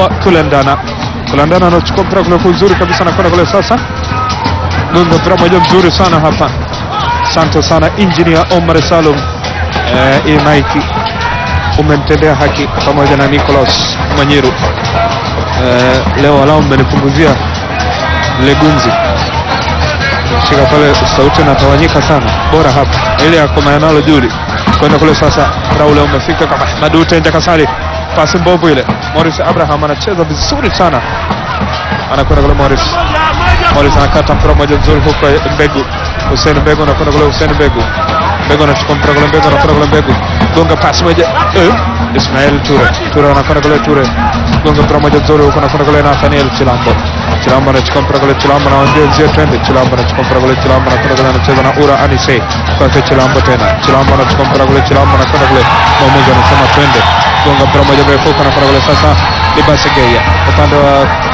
kwa Kulandana. Kulandana anachukua mpira kule kwa uzuri kabisa, anakwenda kule sasa, gonga mpira moja mzuri sana hapa. Asante sana Engineer Omar Salum. Eh, hii maiki umemtendea haki pamoja na Nicholas Mwanyiru. Eh, leo walau mmenipunguzia legunzi shika pale, sauti inatawanyika sana, bora hapa ile ya komayanalo Juli kwenda kule sasa. Raule umefika kama Ahmad Utenja Kasali, pasi mbovu ile. Morris Abraham anacheza vizuri sana, anakwenda kule Morris. Morris anakata mpira moja mzuri huko Mbegu. Hussein Mbegu anakwenda kule Hussein Mbegu. Mbegu anachukua mpira kule Mbegu anakwenda kule Mbegu. Gonga pasi moja. Eh, Ismail Ture. Ture anakwenda kule Ture. Gonga mpira moja mzuri huko anakwenda kule Nathaniel Chilambo. Chilambo anachukua mpira kule Chilambo anawaambia nzie twende. Chilambo anachukua mpira kule Chilambo anakwenda kule anacheza na Ura Anise. Kwake Chilambo tena. Chilambo anachukua mpira kule Chilambo anakwenda kule. Mwamuzi anasema twende. Gonga mpira moja mrefu huko anakwenda kule sasa. Libasi Geya. Upande wa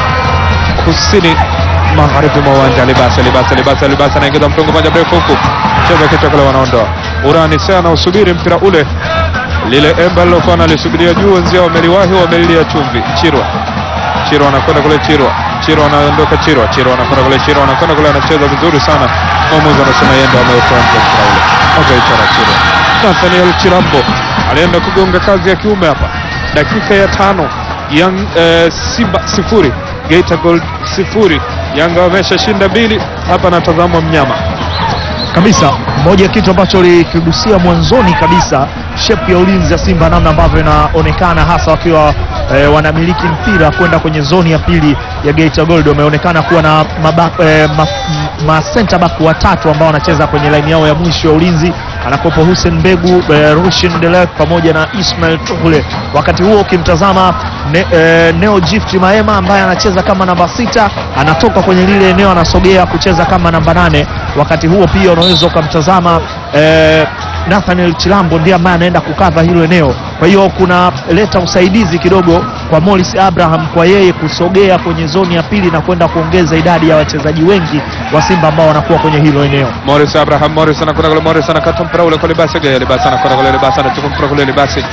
kusini magharibi mwa uwanja Libasa, Libasa, Libasa, Libasa anaingiza mtungo moja mrefu huku, cheza kichwa kule, wanaondoa Urani Sea anausubiri mpira ule, lile emba lilokuwa nalisubiria juu, wenzia wameliwahi, wamelilia chumvi. Chirwa, Chirwa anakwenda kule, Chirwa, Chirwa anaondoka, Chirwa, Chirwa anakwenda kule, Chirwa anakwenda kule, anacheza vizuri sana. Mwamuzi anasema yeye ndo ameutoa nje mpira ule, akaichora Chirwa. Nathaniel Chilambo alienda kugonga kazi ya kiume hapa, dakika ya tano Young eh, Simba sifuri Geita Gold sifuri. Yanga wameshashinda mbili hapa, natazama mnyama kabisa. Moja ya kitu ambacho likigusia mwanzoni kabisa, shepu ya ulinzi ya Simba, namna ambavyo inaonekana hasa wakiwa e, wanamiliki mpira kwenda kwenye zoni ya pili ya Geita Gold, wameonekana kuwa na maba, e, ma, ma center back watatu ambao wanacheza kwenye laini yao ya mwisho ya ulinzi anakopo Hussein Mbegu e, Rushin Delek pamoja na Ismail Tuhule. Wakati huo ukimtazama ne, e, Neo Gift Maema ambaye anacheza kama namba sita anatoka kwenye lile eneo anasogea kucheza kama namba nane. Wakati huo pia unaweza ukamtazama e, Nathaniel Chilambo ndiye ambaye anaenda kukava hilo eneo. Kwa hiyo kuna leta usaidizi kidogo kwa Morris Abraham kwa yeye kusogea kwenye zoni ya pili na kwenda kuongeza idadi ya wachezaji wengi wa Simba ambao wanakuwa kwenye hilo eneo. Morris Abraham, Morris anakwenda kule, Morris anakata mpira ule kwa Libasi Gaya, Libasi anakwenda kule, Libasi anachukua mpira kule, Libasi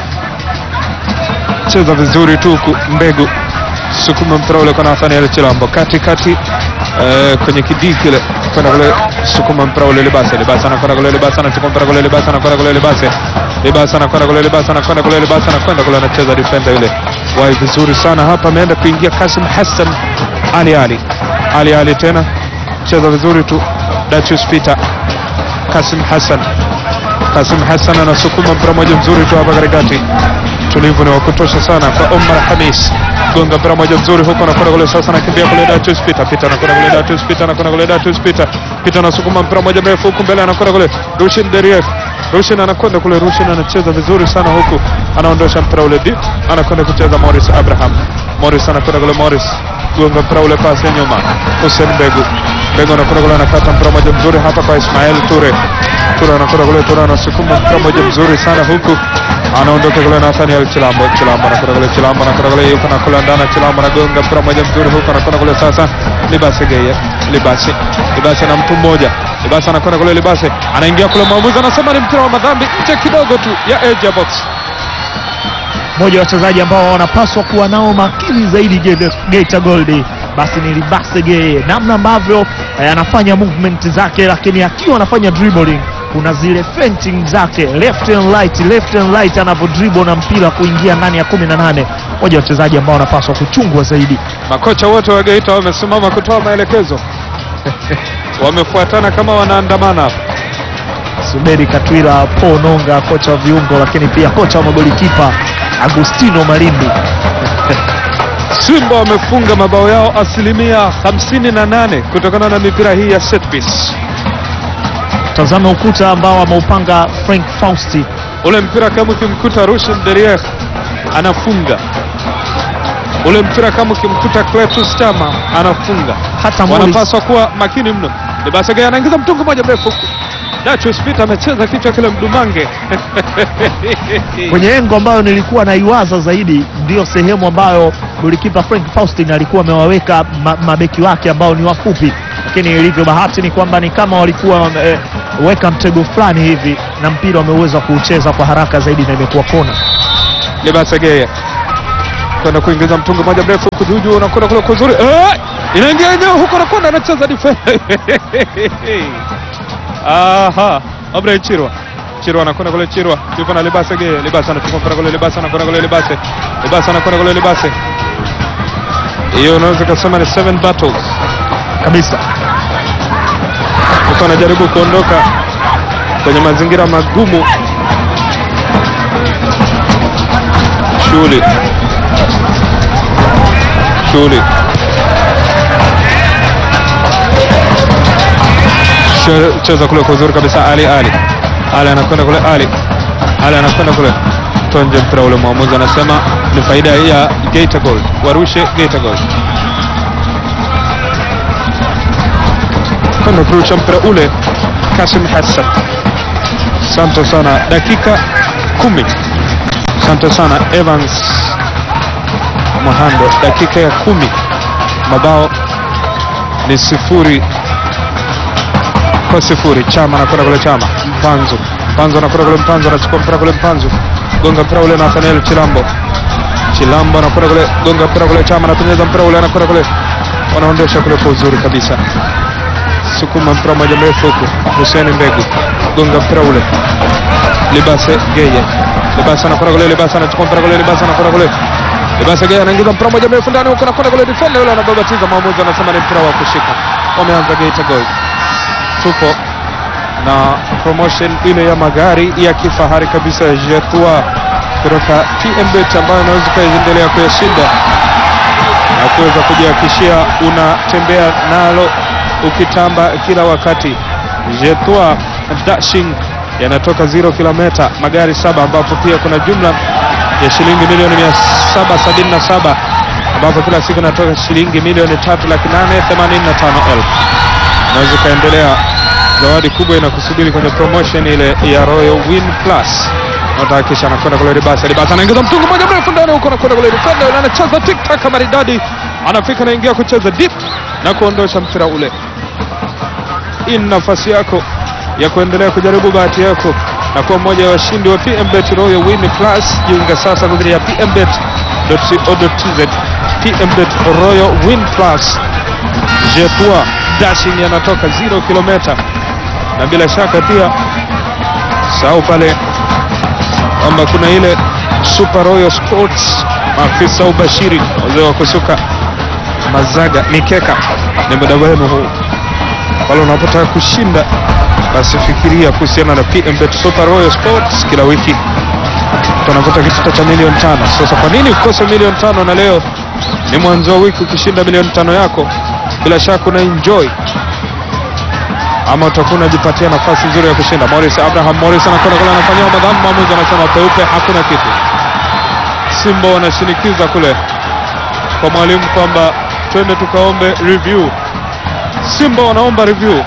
cheza vizuri tu huku, Mbegu sukuma mpira ule kwa Nathaniel Chilambo katikati eh, kwenye kidii kile kwenda kule, sukuma mpira ule Libasi, Libasi anakwenda kule, Libasi anachukua mpira kule, Libasi anakwenda kule, Libasi Libasi anakwenda kule, Libasi anakwenda kule, Libasi anakwenda kule, anacheza defender yule wai vizuri sana hapa, ameenda kuingia Kasim Hassan Ali Ali Ali Ali tena cheza vizuri tu Dachus Peter Kasim Hassan Kasim Hassan anasukuma mpira moja mzuri tu hapa katikati, tulivu ni wa kutosha sana kwa Omar Hamis, gonga mpira moja mzuri huko, anakwenda kule sasa, anakimbia kule Dachus Peter Peter anakwenda kule Dachus Peter anakwenda kule Dachus Peter Peter anasukuma mpira moja mrefu huku mbele, anakwenda kule Rushin Derief Rushin anakwenda kule, Rushin anacheza vizuri sana huku, anaondosha mpira ule deep, anakwenda kucheza Morris Abraham. Morris anakwenda kule, Morris gonga mpira ule, pasi ya nyuma, Hussein Begu Begu anakwenda kule, anakata mpira moja mzuri hapa kwa Ismail Ture Ture anakwenda kule, Ture anasukuma mpira moja mzuri sana huku, anaondoka kule Nathaniel Chilambo. Chilambo anakwenda kule, Chilambo anakwenda kule, yuko na kule ndana, Chilambo anagonga mpira moja mzuri huku, anakwenda kule sasa, Libasi Geye, Libasi Libasi na mtu mmoja Libasi anakwenda kule, Libasi anaingia kule, mwamuzi anasema ni mpira wa madhambi nje kidogo tu ya edge ya box. Mmoja wa wachezaji ambao wanapaswa kuwa nao makini zaidi Ge- Geita Gold basi ni Libase Geye, namna ambavyo eh, anafanya movement zake, lakini akiwa anafanya dribbling kuna zile feinting zake left and right, left and right, anavyo dribble na mpira kuingia ndani ya kumi na nane. Mmoja wa wachezaji ambao wanapaswa kuchungwa zaidi. Makocha wote wa Geita wamesimama kutoa maelekezo, wamefuatana kama wanaandamana hapa. Suberi Katwila, Paul Nonga, kocha wa viungo, lakini pia kocha wa magolikipa Agustino Malindi. Simba wamefunga mabao yao asilimia 58 kutokana na mipira hii ya set piece. Tazama ukuta ambao ameupanga Frank Fausti. Ule mpira kama ukimkuta Rushin Derier anafunga, ule mpira kama ukimkuta Cletus Chama anafunga. Hata Morris, Wanapaswa kuwa makini mno. Libasage anaingiza mtungu moja mrefu huku. Dachus Peter amecheza kichwa kile mdumange kwenye engo ambayo nilikuwa naiwaza zaidi, ndiyo sehemu ambayo golikipa Frank Faustin alikuwa amewaweka ma, mabeki wake ambao ni wafupi, lakini ilivyo bahati ni kwamba ni kama walikuwa wameweka mtego fulani hivi na mpira wameweza kuucheza kwa haraka zaidi na imekuwa kona. Libasage kwenda kuingiza mtungi moja mrefu huku juu juu, unakwenda kule kuzuri, eh, inaingia eneo huko, anakwenda anacheza defense aha, Abraham Chirwa Chirwa anakwenda kule, Chirwa yuko na Libase Geye, Libase anachukua mpira kule, Libase anakwenda kule, Libase Libase anakwenda kule, Libase. Hiyo unaweza kusema ni seven battles kabisa. Mtu anajaribu kuondoka kwenye mazingira magumu. Shughuli shughuli She- cheza kule kwa uzuri kabisa. Ali Ali Ali anakwenda kule, Ali Ali anakwenda kule, tonje mpira ule. Mwamuzi anasema ni faida ya Geita Gold, warushe Geita Gold. kwenda kurusha mpira ule Kasim Hassan. Asante sana, dakika kumi. Asante sana Evans Mahando, dakika ya kumi, mabao ni sifuri kwa sifuri. Chama anakwenda kule, Chama Mpanzu, Mpanzu anakwenda kule, Mpanzu anachukua mpira kule, Mpanzu gonga mpira ule, Nathaniel Chilambo, Chilambo anakwenda kule, gonga mpira kule, Chama anapenyeza mpira ule, anakwenda kule, wanaondosha kule kwa uzuri kabisa sukuma mpira moja mrefu huku, Hussein Mbegu gonga mpira ule, Libase Geye, Libase anakwenda kule, Libase anachukua mpira kule, Libase anakwenda kule, Libase Geye anaingiza mpira moja mrefu ndani huko, anakwenda kule, defender yule anababatiza, mwamuzi anasema ni mpira wa kushika. Wameanza Geita Gold, tupo na promotion ile ya magari ya kifahari kabisa ya Jetua kutoka TMBet ambayo inaweza ikaendelea kuyashinda na kuweza kujihakikishia unatembea nalo ukitamba kila wakati. Jetua Dashing yanatoka 0 kilomita magari saba, ambapo pia kuna jumla ya shilingi milioni 777 ambapo kila siku inatoka shilingi milioni tatu laki nane themanini na tano elfu. Unaweza ukaendelea, zawadi kubwa inakusubiri kwenye promotion ile ya Royal Win Plus. Natahakisha anakwenda kule Ribasa, Ribasa anaingiza mtungu moja mrefu ndani huko, anakwenda kule defender yule anacheza tik tak maridadi, anafika anaingia kucheza deep na kuondosha mpira ule. Hii ni nafasi yako ya kuendelea kujaribu bahati yako na kuwa mmoja wa washindi wa PMBet Royal Win Plus. Jiunga sasa kupitia pmbet.co.tz. PMBet Royal Win Plus, Jetua Dashing yanatoka 0 kilomita, na bila shaka pia sahau pale kwamba kuna ile Super Royal Sports, maafisa ubashiri, wazee wa kusuka mazaga mikeka, ni muda wenu huu pale unapotaka kushinda basi fikiria kuhusiana na PMBet Super Royal Sports. Kila wiki tunavuta kitita cha milioni tano. Sasa kwa nini ukose milioni tano? Na leo ni mwanzo wa wiki, ukishinda milioni tano yako bila shaka una enjoy ama utakuwa unajipatia nafasi nzuri ya kushinda. Morris Abraham Morris anakwenda kule, anafanyia madhambi, mwamuzi anasema peupe, hakuna kitu. Simba wanashinikiza kule kwa mwalimu kwamba twende tukaombe review. Simba wanaomba review.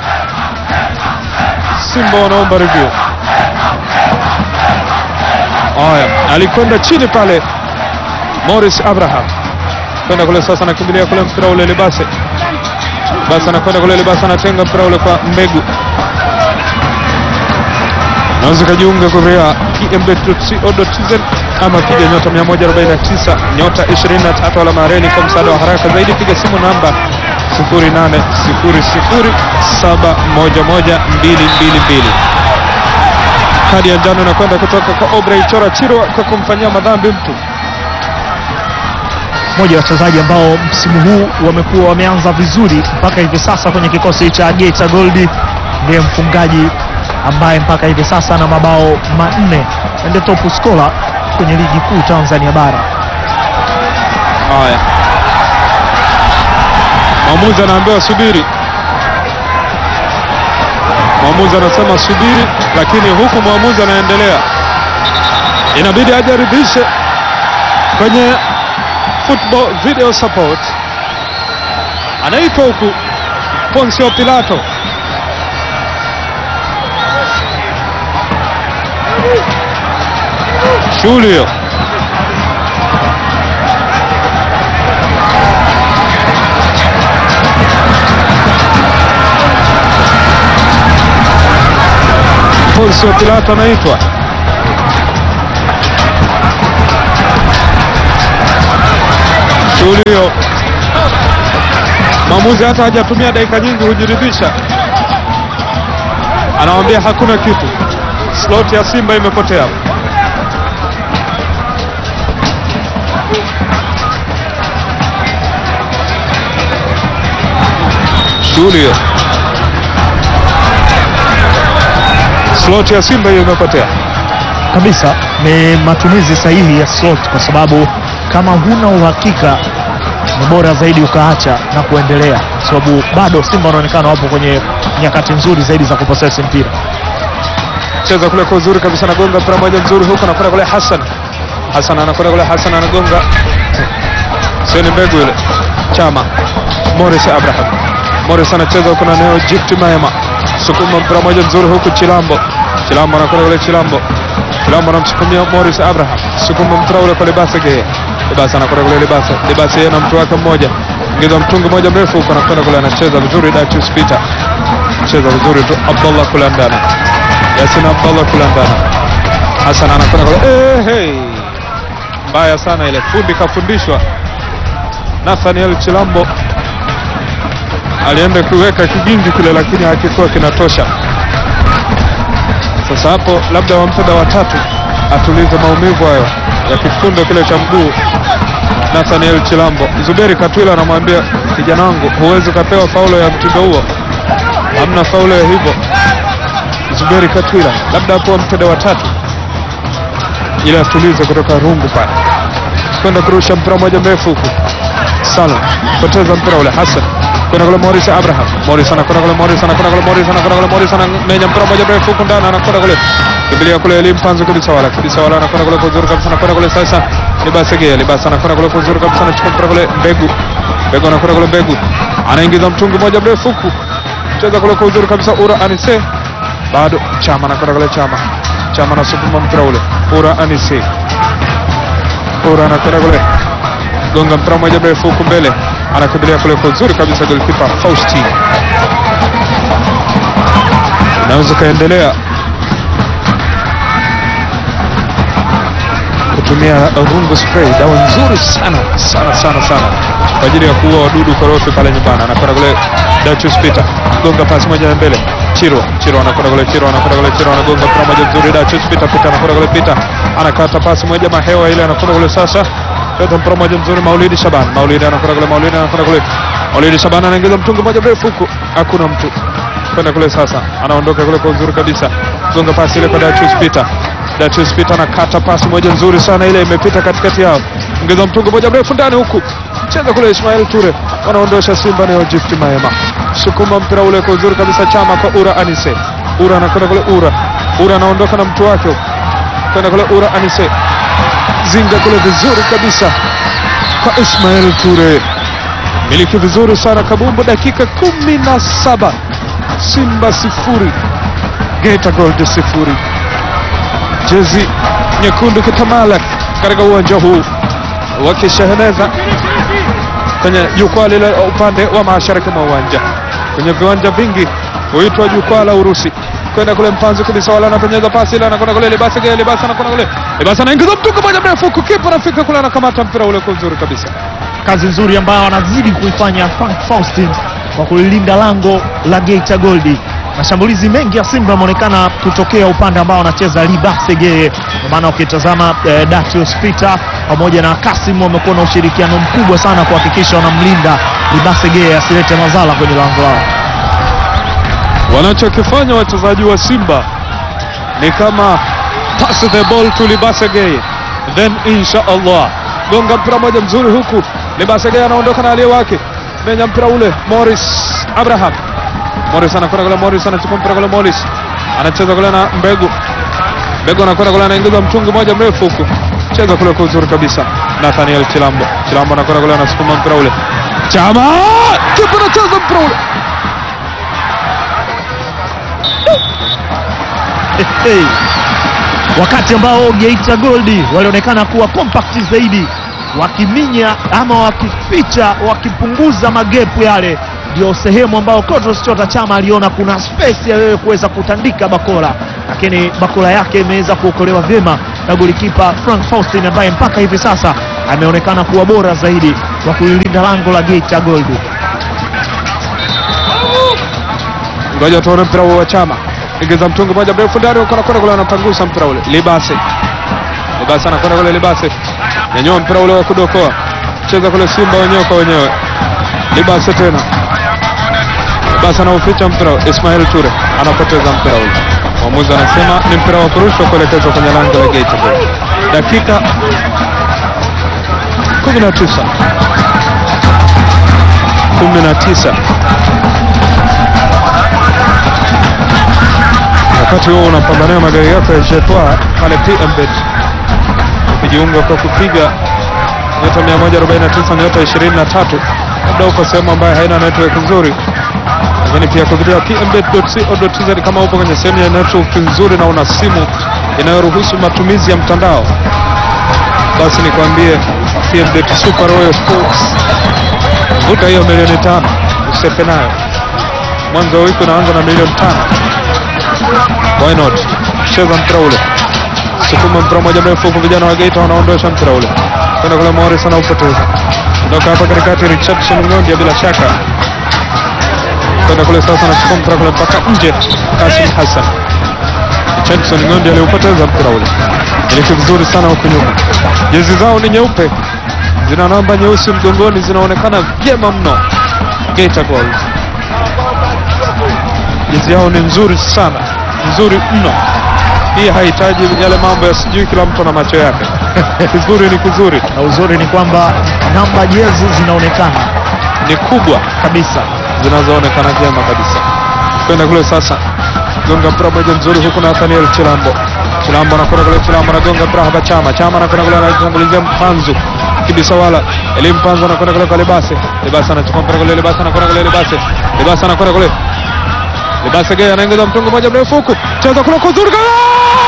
Simba wanaomba review. Haya, alikwenda chini pale Morris Abraham kwenda kule sasa, anakimbilia kule mpira ule Libase, Libase anakwenda kule, Libase anatenga mpira ule kwa Mbegu. Naweza kujiunga kupitia pmbet.co.tz ama piga nyota 149 nyota 23 alama ya reli. Kwa msaada wa haraka zaidi piga simu namba 0800711222. Kadi ya njano inakwenda kutoka kwa Obrey Chora Chirwa kwa kumfanyia madhambi mtu. Mmoja wa wachezaji ambao msimu huu wamekuwa wameanza vizuri mpaka hivi sasa kwenye kikosi cha Geita Gold, ndiye mfungaji ambaye mpaka hivi sasa ana mabao manne, ndio top scorer kwenye ligi kuu Tanzania bara. Haya, mwamuzi anaambiwa subiri. Mwamuzi anasema subiri, lakini huku mwamuzi anaendelea, inabidi ajaridhishe kwenye football video support. Anaitwa huku Poncio Pilato, shughuli hiyo Poncio Pilato anaitwa Shulio mwamuzi hata hajatumia dakika nyingi hujiridhisha, anawambia hakuna kitu, slot ya Simba imepotea. Shulio, slot ya Simba hiyo imepotea. kabisa ni matumizi sahihi ya slot, kwa sababu kama huna uhakika ni bora zaidi ukaacha na kuendelea, kwa sababu bado Simba wanaonekana wapo kwenye nyakati nzuri zaidi za kuposesi mpira. cheza kule kwa uzuri kabisa, anagonga mpira moja mzuri huko, anakwenda kule Hassan. Hassan anakwenda kule, Hassan anagonga, sio ni mbegu ile. Chama Morris Abraham, Morris anacheza huko na Neo Gift Maema, sukuma mpira moja mzuri huku, Chilambo, Chilambo anakwenda kule, Chilambo, Chilambo anamsukumia Morris Abraham, sukuma mpira ule kwa Libasa Geye, Libasa anakwenda kule, Libasa, Libasa yeye na mtu wake mmoja, ingiza mtungi moja mrefu huko, anakwenda kule, anacheza vizuri, Datius Peter cheza vizuri tu, Abdullah kule ndani Yasin Abdallah kule ndani. Hassan anakwenda kule. Eh, hey. Mbaya sana ile fundi kafundishwa. Nathaniel Chilambo alienda kuweka kigingi kile, lakini hakikuwa kinatosha. Sasa hapo labda wampe dawa tatu atulize maumivu hayo ya kifundo kile cha mguu. Nathaniel Chilambo, Zuberi Katwila anamwambia kijana wangu, huwezi ukapewa faulo ya mtindo huo, hamna faulo ya hivyo. Zuberi Katwila labda hapo mtende wa tatu ili atulize kutoka rungu pale, kwenda kurusha mpira moja mrefu huku. Salum poteza mpira ule, Hassan kwenda kule, Morris Abraham, Morris anakwenda kule, Morris anakwenda kule, Morris anakwenda kule, Morris anamenya mpira moja mrefu huku ndani, anakwenda kule, kimbilia kule, Elim Panzu kabisa, wala kabisa, wala anakwenda kule kwa uzuri kabisa, anakwenda kule sasa, Libasa Gea, Libasa anakwenda kule kwa uzuri kabisa, anachukua mpira kule, Mbegu, Mbegu anakwenda kule, Mbegu anaingiza mtungi moja mrefu huku, cheza kule kwa uzuri kabisa, Ura Anise bado Chama anakwenda kule, Chama Chama anasukuma mpira ule, Ura Anise, Ura anakwenda kule, gonga mpira moja mrefu huku mbele, anakimbilia kule kwa uzuri kabisa, golikipa Fausti. Inaweza kaendelea kutumia rungu spray, dawa nzuri sana sana sana sana kwa ajili ya kuua wadudu korofi pale nyumbani. Anakwenda kule Datius Peter, gonga pasi moja ya mbele Chiro, Chiro anakwenda kule, Chiro anakwenda kule, Chiro anagonga mpira moja mzuri, Datius Peter, Peter anakwenda kule, Peter anakata pasi moja mahewa ile, anakwenda kule sasa, cheza mpira moja mzuri, Maulidi Shaban, Maulidi anakwenda kule, Maulidi anakwenda kule, Maulidi Shaban anaingiza mtungi moja mrefu huku, hakuna mtu kwenda kule sasa, anaondoka kule kwa uzuri kabisa, gonga pasi ile kwa Datius Peter Datius Peter anakata pasi moja nzuri sana ile imepita katikati yao, ongeza mtungo moja mrefu ndani huku, cheza kule Ismail Ture, wanaondosha Simba ni Gift Maema, sukuma mpira ule kwa uzuri kabisa, Chama kwa Ura Anise, Ura anakwenda kule, Ura Ura anaondoka na mtu wake kwenda kule, Ura Anise zinga kule vizuri kabisa kwa Ismail Ture, miliki vizuri sana Kabumbu, dakika kumi na saba Simba sifuri Geita Gold sifuri jezi nyekundu kitamala katika uwanja huu wakisheheneza kwenye jukwaa lile upande wa mashariki mwa uwanja. Kwenye viwanja vingi huitwa jukwaa la Urusi. Kwenda kule mpanzi kabisa, wala anapenyeza pasi ile, anakwenda kule Libasa Gea, Libasa anakwenda kule Libasa, anaingiza mtungi moja mrefu huku, kipa anafika kule, anakamata mpira ule kwa uzuri kabisa. Kazi nzuri ambayo anazidi kuifanya Frank Faustin kwa kulilinda lango la Geita Gold. Mashambulizi mengi ya Simba yameonekana kutokea upande ambao anacheza Libase Geye, kwa maana ukitazama eh, Datius Peter pamoja na Kasim wamekuwa na ushirikiano mkubwa sana kuhakikisha wanamlinda Libase Geye asilete madhara kwenye lango lao. Wanachokifanya wachezaji wa Simba ni kama pass the ball to Libase Geye, then insha Allah gonga mpira moja mzuri huku, Libase Geye anaondoka na aliye wake, menya mpira ule Morris Abraham Morris anakwenda kule, Morris anachukua mpira kule, Morris anacheza kule na Mbegu, Mbegu anakwenda kule, anaingiza mtungi moja mrefu huku, cheza kule kwa uzuri kabisa. Nathaniel Chilambo, Chilambo anakwenda kule, anasukuma mpira ule, Chama kipa anacheza mpira ule Hey. Wakati ambao Geita Gold walionekana kuwa compact zaidi, wakiminya ama wakificha, wakipunguza magepu yale, ndio sehemu ambao Clatous Chota Chama aliona kuna space ya wewe kuweza kutandika bakora, lakini bakora yake imeweza kuokolewa vyema na golikipa Frank Faustin ambaye mpaka hivi sasa ameonekana kuwa bora zaidi kwa kuilinda lango la Geita Gold. Ngoja tuone mpira huo wa Chama. Ingiza mtungi moja mrefu ndani huko anakwenda kule anapangusa mpira ule. Libase. Libase anakwenda kule Libase. Nyanyua mpira ule wa kudokoa. Cheza kule Simba wenyewe kwa wenyewe. Libase tena. Libase anauficha mpira. Ismail Ture anapoteza mpira ule. Mwamuzi anasema ni mpira wa kurushwa kuelekezwa kwenye lango la Geita. Dakika 19 19 wakati huo unapambania magari yako ya Jetwa pale PMBet ukijiunga kwa kupiga nyota 149 nyota 23, labda uko sehemu ambayo haina network nzuri, lakini pia kupitia pmbet.co.tz kama upo kwenye sehemu ya network nzuri na una simu inayoruhusu matumizi ya mtandao, basi nikwambie PMBet Super Royal Sports, vuta hiyo milioni tano usepe nayo. Mwanzo wa wiki unaanza na milioni tano. Why not? Cheza mpira ule, sukuma mpira moja mrefu huku, vijana wa Geita wanaondosha mpira ule kwenda kule, Morris anaupoteza kutoka hapa katikati, Richardson Ng'ondia bila shaka kwenda kule sasa, anachukua mpira kule mpaka nje, Kasim Hassan. Richardson Ng'ondia aliupoteza mpira ule, iliki vizuri sana huku nyuma. Jezi zao ni nyeupe, zina namba nyeusi mgongoni, zinaonekana vyema mno. Geita Gold jezi yao ni nzuri sana, nzuri mno. Hii hahitaji yale mambo ya sijui kila mtu na macho yake. Kizuri ni kizuri, Na uzuri ni kwamba namba jezi zinaonekana ni kubwa kabisa. zinazoonekana vyema kabisa. Kwenda kule sasa, gonga mpira moja mzuri huku na Nathaniel Chilambo. Chilambo anakwenda kule, Chilambo anagonga mpira hapa, Chama Chama anakwenda kule, anatangulizia Mpanzu kibisa wala Elim Mpanzu anakwenda kule kwa Libase, Libase anachukua mpira kule, Libase anakwenda kule, Libase Libase anakwenda kule Libase Gay anaingiza mtungu moja mrefu huku, cheza kule kuzuri